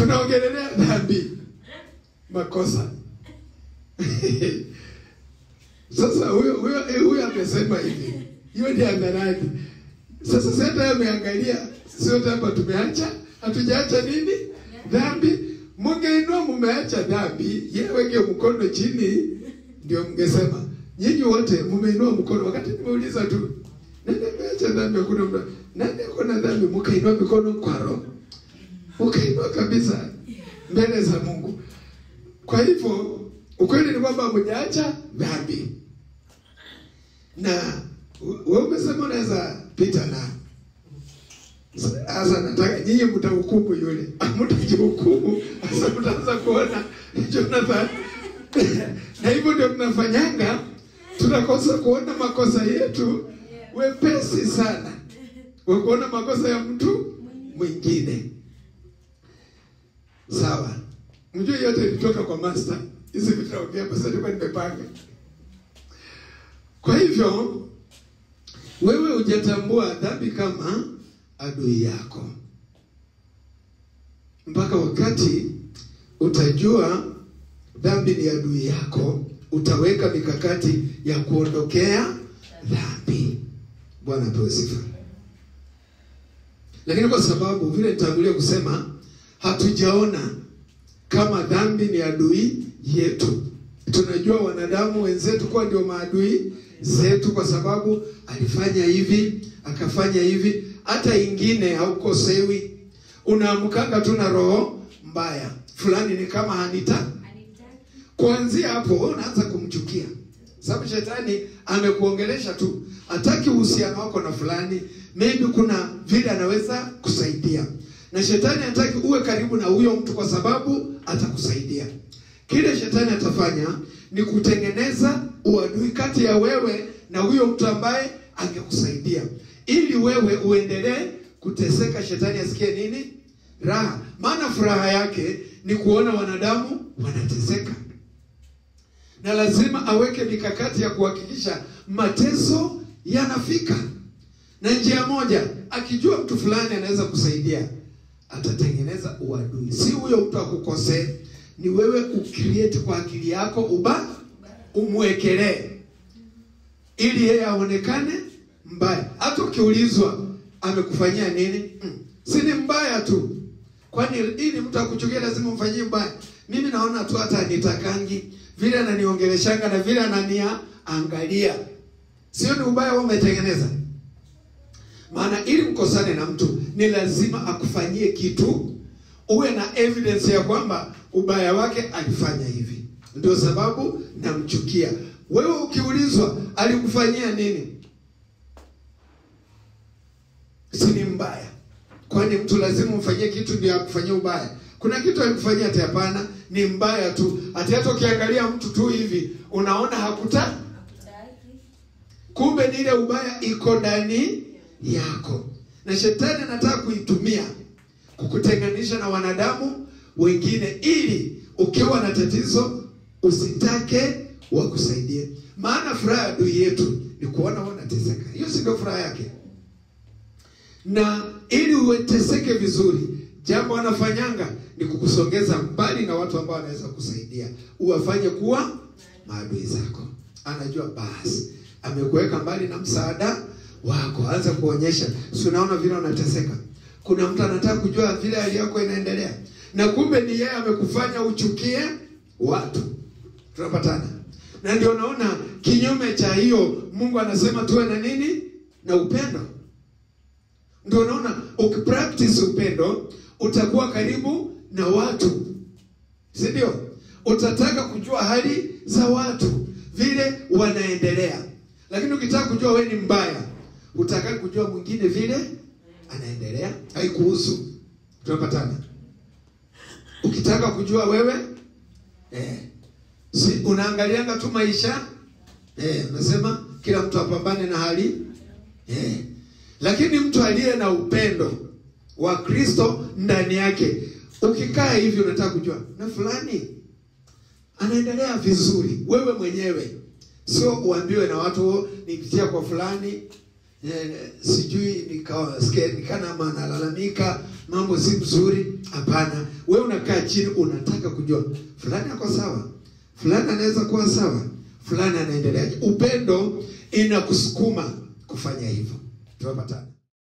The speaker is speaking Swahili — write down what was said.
tunaongelelea dhambi makosa sasa huyo huyo huyo amesema hivi hiyo ni hadharani sasa sasa ameangalia sio hapa tumeacha hatujaacha nini dhambi mungeinua mumeacha dhambi yeye weke mkono chini ndio mngesema nyinyi wote mumeinua mkono wakati nimeuliza tu nani ameacha dhambi hakuna mtu nani akona dhambi mkainua mikono kwa roho mkainua kabisa mbele za Mungu kwa hivyo ukweli ni kwamba mjaacha dhambi na wewe umesema unaweza pita na sasa nataka nyinyi mtahukumu yule mtajihukumu sasa mtaanza kuona Jonathan na hivyo ndio tunafanyanga tunakosa kuona makosa yetu wepesi sana wa kuona makosa ya mtu mwingine sawa mjue yote ilitoka kwa master hizi vitu naongea basi nilikuwa nimepanga kwa hivyo wewe hujatambua dhambi kama adui yako mpaka wakati utajua dhambi ni adui yako utaweka mikakati ya kuondokea dhambi bwana apewe sifa lakini kwa sababu vile nitangulia kusema hatujaona kama dhambi ni adui yetu tunajua wanadamu wenzetu kuwa ndio maadui zetu kwa sababu alifanya hivi akafanya hivi hata ingine haukosewi unaamkanga tu na roho mbaya fulani ni kama hanita kuanzia hapo unaanza kumchukia sababu shetani amekuongelesha tu hataki uhusiano wako na fulani maybe kuna vile anaweza kusaidia na shetani hataki uwe karibu na huyo mtu kwa sababu atakusaidia kile shetani atafanya ni kutengeneza uadui kati ya wewe na huyo mtu ambaye angekusaidia ili wewe uendelee kuteseka shetani asikie nini raha maana furaha yake ni kuona wanadamu wanateseka na lazima aweke mikakati ya kuhakikisha mateso yanafika na njia moja akijua mtu fulani anaweza kusaidia atatengeneza uadui si huyo mtu akukosee ni wewe ucreate kwa akili yako uba umwekelee ili yeye aonekane mbaya hata ukiulizwa amekufanyia nini mm. si ni mbaya tu kwani ili mtu akuchukia lazima umfanyie mbaya mimi naona tu hata anitakangi vile ananiongeleshanga na vile anania angalia sio ni ubaya wao umetengeneza maana ili mkosane na mtu ni lazima akufanyie kitu uwe na evidence ya kwamba ubaya wake alifanya hivi ndio sababu namchukia wewe ukiulizwa alikufanyia nini si ni mbaya kwani mtu lazima umfanyie kitu ndio akufanyia ubaya kuna kitu alikufanyia ati hapana ni mbaya tu ati hata ukiangalia mtu tu hivi unaona hakuta kumbe ni ile ubaya iko ndani yako na shetani anataka kuitumia kukutenganisha na wanadamu wengine ili ukiwa na tatizo usitake wakusaidie maana furaha ya adui yetu ni kuona wanateseka hiyo si ndio furaha yake na ili uweteseke vizuri jambo anafanyanga ni kukusongeza mbali na watu ambao wanaweza kusaidia uwafanye kuwa maadui zako anajua basi amekuweka mbali na msaada wako anza kuonyesha si unaona vile unateseka kuna mtu anataka kujua vile hali yako inaendelea na kumbe ni yeye amekufanya uchukie watu tunapatana na ndio naona kinyume cha hiyo mungu anasema tuwe na nini na upendo ndio unaona ukipractice upendo utakuwa karibu na watu si ndio utataka kujua hali za watu vile wanaendelea lakini ukitaka kujua we ni mbaya utaka kujua mwingine vile anaendelea haikuhusu tunapatana ukitaka kujua wewe eh, si unaangalianga tu maisha eh, unasema kila mtu apambane na hali eh. lakini mtu aliye na upendo wa kristo ndani yake ukikaa hivi unataka kujua na fulani anaendelea vizuri wewe mwenyewe sio uambiwe na watu nipitia kwa fulani eh, sijui nikasikia nikana ama analalamika mambo si mzuri. Hapana, we unakaa chini, unataka kujua fulani ako sawa, fulani anaweza kuwa sawa, fulani anaendeleaje. Upendo inakusukuma kufanya hivyo. Tunapatana.